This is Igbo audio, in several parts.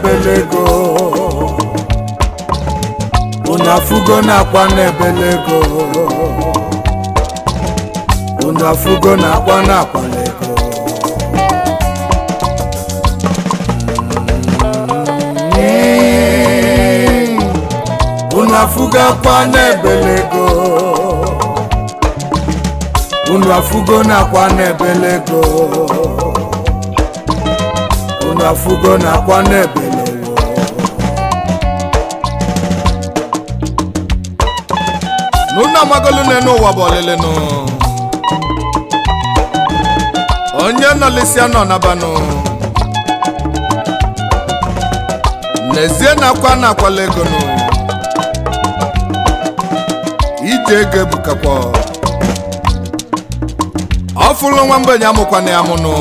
na-ebele ego unu afụgo na-akwa na-ebele ego unu afụgo na-akwa na-akwala ego Mm. unu afụgo akwa na-ebele ego unu afụgo na-akwa na-ebele ego unu afụgo na-akwa na-ebele ego n'unu amagolu n'enu ụwa bụ ọlịlịnụ onye nọlisia nọ nabanụ n'ezie na-akwa na-akwala ego nụ ije ego ebukakwa ọ fụrụ nwa mgbenye amụkwana ya mụnụ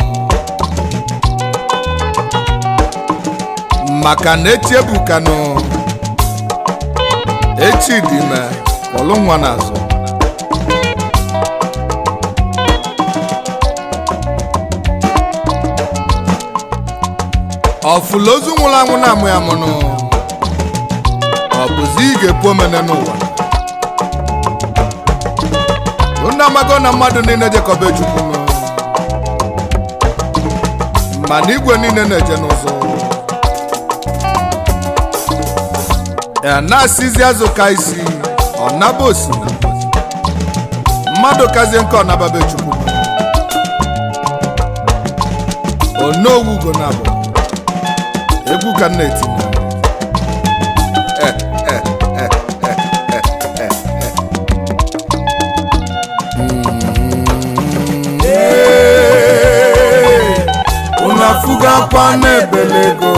maka na echi ebukanụ echi dị ime kpọlụ nwa n'azụ ọfụla ozu nwụrụ anwụ na-amụ ya mụnụ ọ bụzi ị ga-epu omene n'ụwa unu amago na mmadụ niile jekọba chukwu nụ mana igwe niile na-eje n'ụzọ ya na-asịzi azụ ka isi ọ naba osimiri mmadụ kazie nke ọ nababe chukwu onowu ugo na abụ egwu ka m na-etinye Eh, eh, eh, eh, eh, eh, eh. Ee, unu afụgo akwa na-ebele ego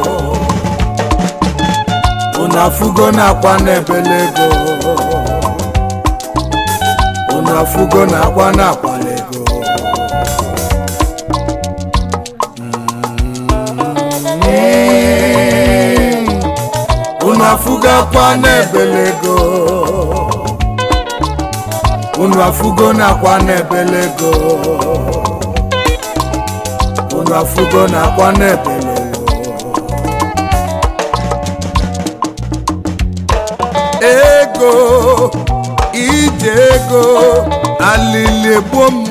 unu afụgo na-akwa na-ebele ego unu afụgo na-akwa na-akwala ego Mm. unu afụgo akwa na-ebele ego unu afụgo na-akwa na-ebele ego unu afụgo na-akwa na-ebele ego ego ije ego alili egbuo m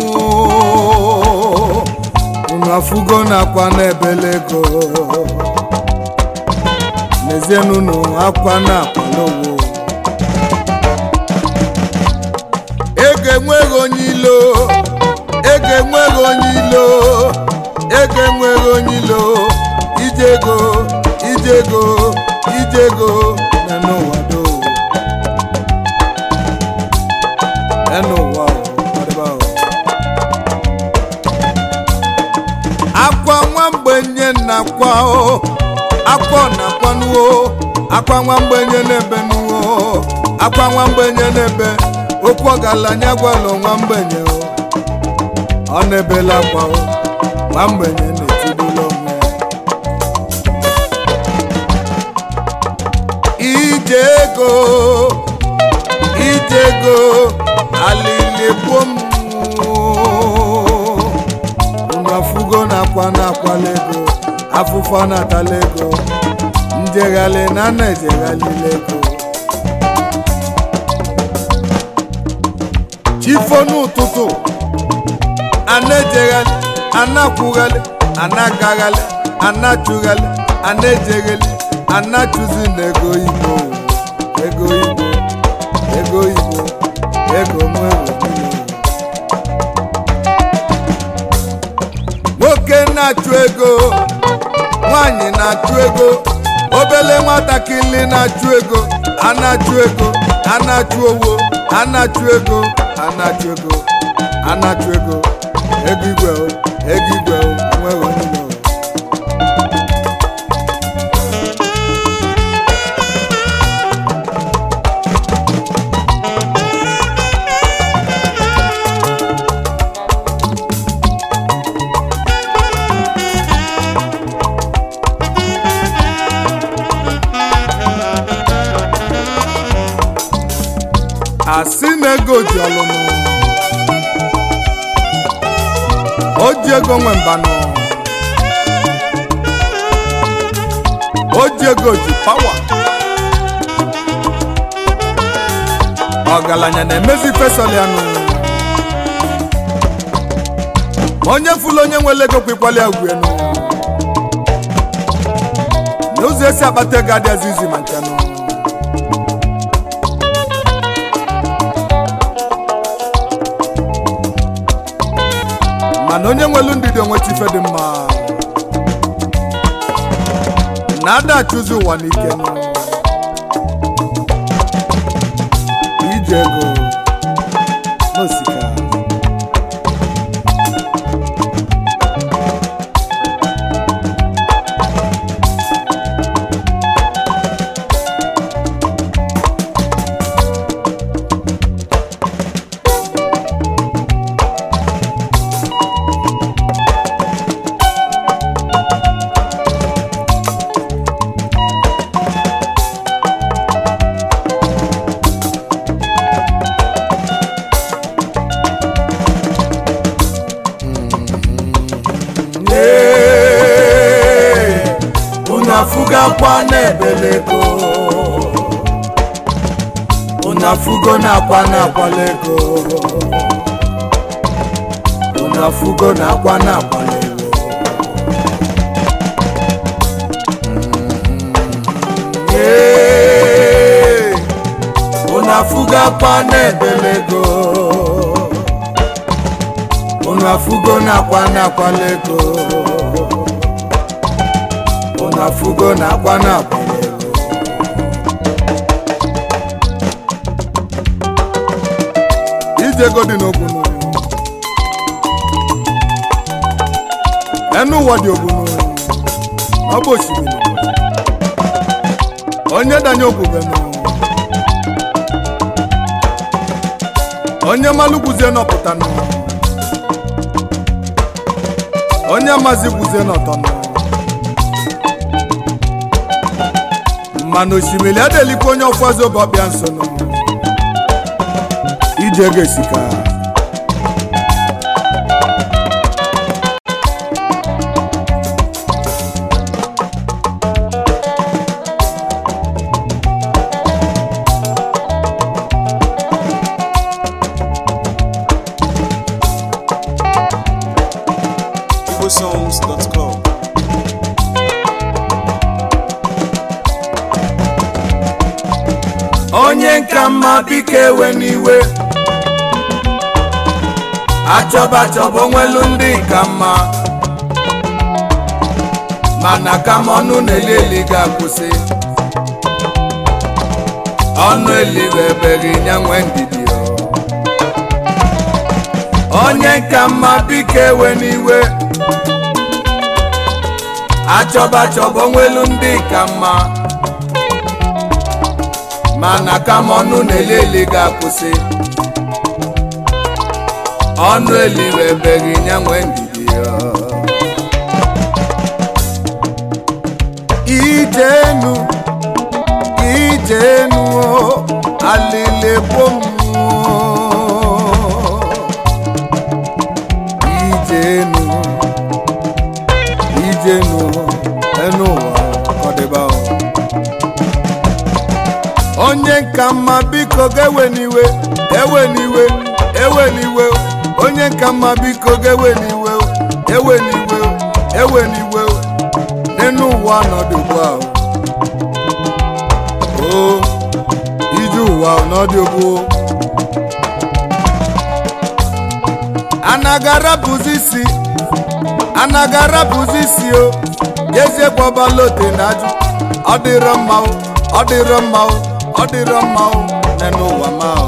unu afụgo na-akwa na-ebele ego n'ezienunu akwa na-akwala owo ego enweghị onye ilo ego enweghị onye ilo ego enweghị onye ilo ije ego ije ego ije ego na n'ụwa do na n'ụwa o, ọdịba o. akwa nwa mgbenye na-akwa o akwa ọ na-akwanuo akwa nwa mgbenye na-ebe nuo akwa nwa mgbenye na-ebe okwu ọgaranya gwalụ nwa mgbenye o ọ na-ebela akwa o nwa mgbenye na-etibula onwe ya ije ego ije ego alili gbuo m unu afụgo na-akwa na-akwala ego afụfọ na-atala ego njeghalị na na-ejeghalila ego chifo n'ụtụtụ ana-ejeghalị ana-akwụghalị ana-agaghalị ana-achụghalị ana-ejeghali ana-achụzi na ego igbo ego igbo ego igbo ego nwewe nwoke na-achụ ego nwanyị na-achụ ego obele nwatakịrị na-achụ ego a na-achụ ego a na-achụ owo a na-achụ ego a na-achụ ego a na-achụ ego ego igwe o, ego igwe o, enweghị onye ilo o. asị na ego ji ọlụnụ o ji ego nwe mbanụ o ji ego ji pawa ọgaranya na-emezi fesọl ya nụ ma onye fụlụ onye nwere ego kwekwala ya ugwu enu na ụzọ esi akpata ego adịghịzi izi ma nchanụ mana onye nwelu ndidi onweta ife dị mma na ada achụzi ụwa n'ike nụ. ije ego n'osika Ee, unu afụgakwa n'ebelego unu afụgo na-akwa na-akwala ego unu afụgo na-akwa na-akwala ego Ee, unu afụgakwa n'ebelego unu afụgo na-akwa na-akwala ego unu afụgo na-akwa na-akwala ego ije ego dị n'ogbunu enu ụwa dị ogbunu ọ bụ osimiri onye danye ogbubenu onye malụ gwuzie nọpụtanụ onye mazi gwuzie n'ọtọnụ mana osimiri adelikwa onye ọfọzi oge ọbịa nsonụ ije ga-esika igbosongs.com onye nka mma biko ewe n'iwe achọba achọba onwelu ndị ka mma mana kama ọnụ na-eli eli ga-akwụsị ọnụ eliwe ebeghị ya nwee ndidi o. onye nka mma biko ewe n'iwe achọba achọba onwelu ndị ka mma mana kama ọnụ na-eli eli ga-akwụsị ọnụ eliwe ebeghị ya nwee ndidi ya ijenu ijenu o, alili gbomụọ ijenu ijenu enu ụwa kọdịba o. onye nka mma biko ga-ewe n'iwe ewe n'iwe ewe n'iwe onye nka mma biko ga-ewe n'iwe ewe n'iwe ewe n'iwe n'enu ụwa ọnọdụ ugbu a o ije ụwa ọnọdụ ugbu anagara bụzi isi anagara bụzi isi o jezie gbọbalote na ajụ ọ dịrọ mma o ọ dịrọ mma o ọ dịrọ mma o n'enu ụwa ma o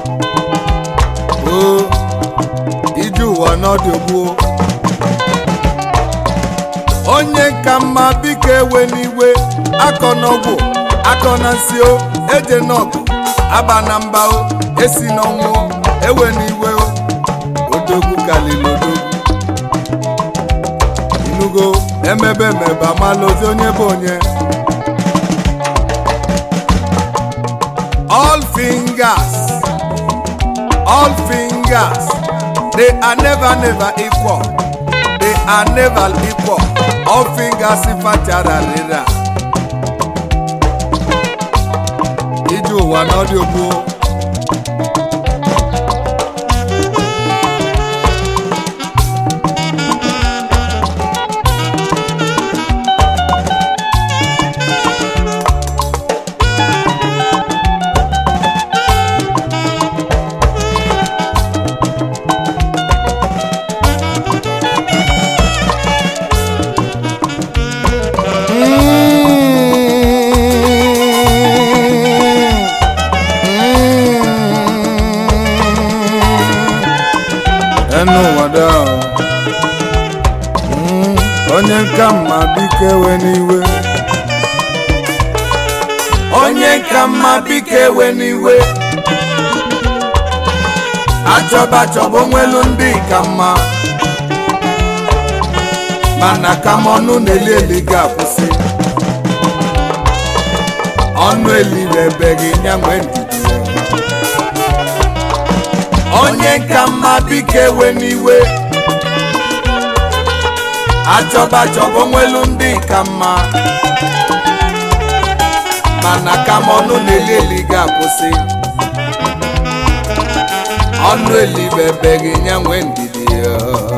o ije ụwa n'ọdị ogbuo onye ka mma biko ewe n'iwe akọ n'ọgwụ akọ na nsị o eje n'ọgụ aba na mba o esi n'ọnwụ o, ewe n'iwe o odogwu kalili odogwu inugo emebe emebe amala ozi onye bụ onye all fingers all fingers they are never never equal they are never equal all fingers ifachararira n'ụwa na ọ dị ogbuo enu ụwa daa Mm, onye nka mma biko ewe n'iwe onye nka mma biko ewe n'iwe achọba achọba onwelu ndị ka mma mana ka m ọnụ na-eli eli ga-akwụsị ọnụ elirebeghị ya nwee ndidi onye nka mma biko ewe n'iwe achọba achọba onwelu ndị ka mma mana ka m ọnụ na-eli eli ga-akwụsị ọnụ elibebeghị ya nwee ndidi ya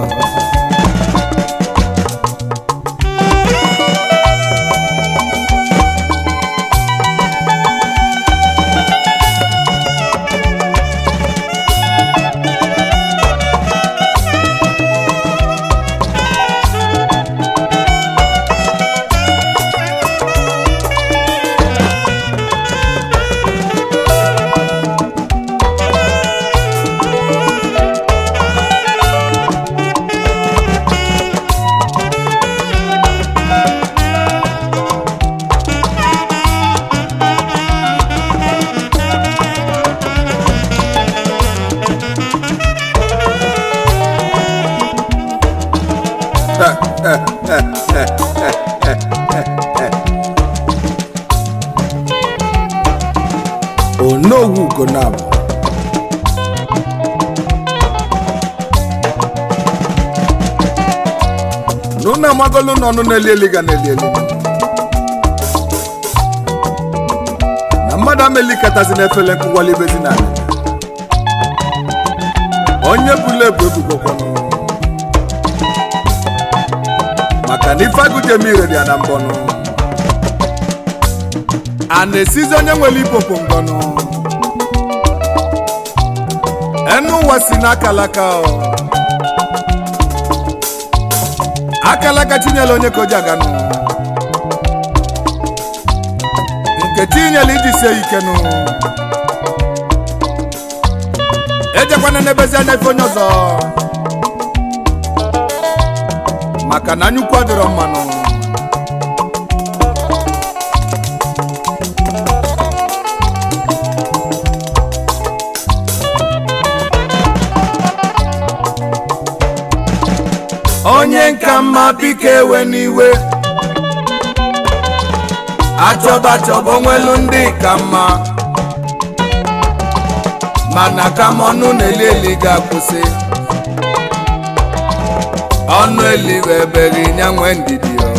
onowu gonabụ n'ụnụ amagolu n'ọnụ na-eli eli ga na-eli eli na mmadụ amelikatazi n'efele nkụwali ibezi na ala onye bụla ebu ebugokwanụ maka na ife agụjem ire dị ya na mbọnụ a na-esizi onye nwere ipopo ngọnụ enu ụwa si n'akalaka o akalaka tinyela onye ka o ji aganụ nke tinyela iji sie ike nụ ejekwana n'ebezi anya ife onye ọzọ maka na anyukwu adịrọ mmanụ onye nka mma biko ewe n'iwe achọba achọba onwelu ndị ka mma mana ka m ọnụ na-eli eli ga-akwụsị ọnụ eliwebeghị ya nwee ndidi o.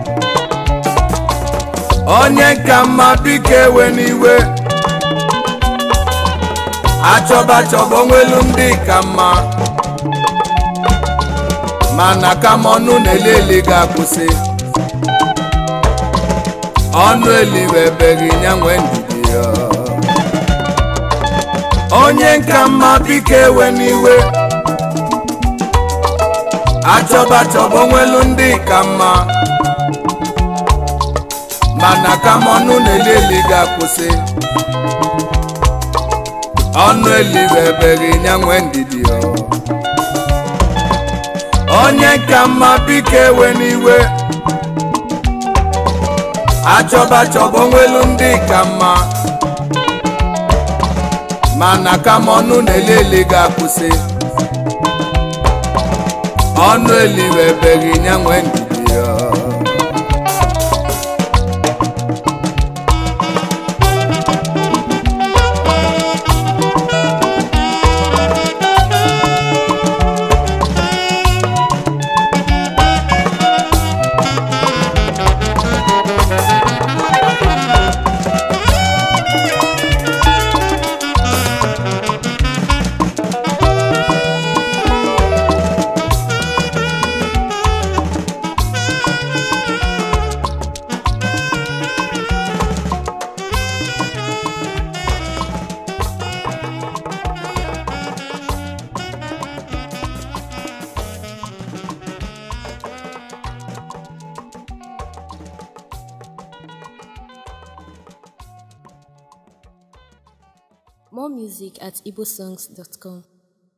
onye nka mma biko ewe n'iwe achọba achọba onwelu ndị ka mma mana ka m ọnụ na-eli eli ga-akwụsị ọnụ eliwebeghị ya nwee ndidi ya onye nka mma biko ewe n'iwe achọba achọba onwelu ndị ka mma mana ka m ọnụ na-eli eli ga-akwụsị ọnụ eliwebeghị ya nwee ndidi ya onye ka mma biko ewe n'iwe achọba achọba onwelu ndị ka mma mana ka m ọnụ na-eli eli ga-akwụsị ọnụ eliwebeghị ya nwee ndidi ya More music at igbosongs.com.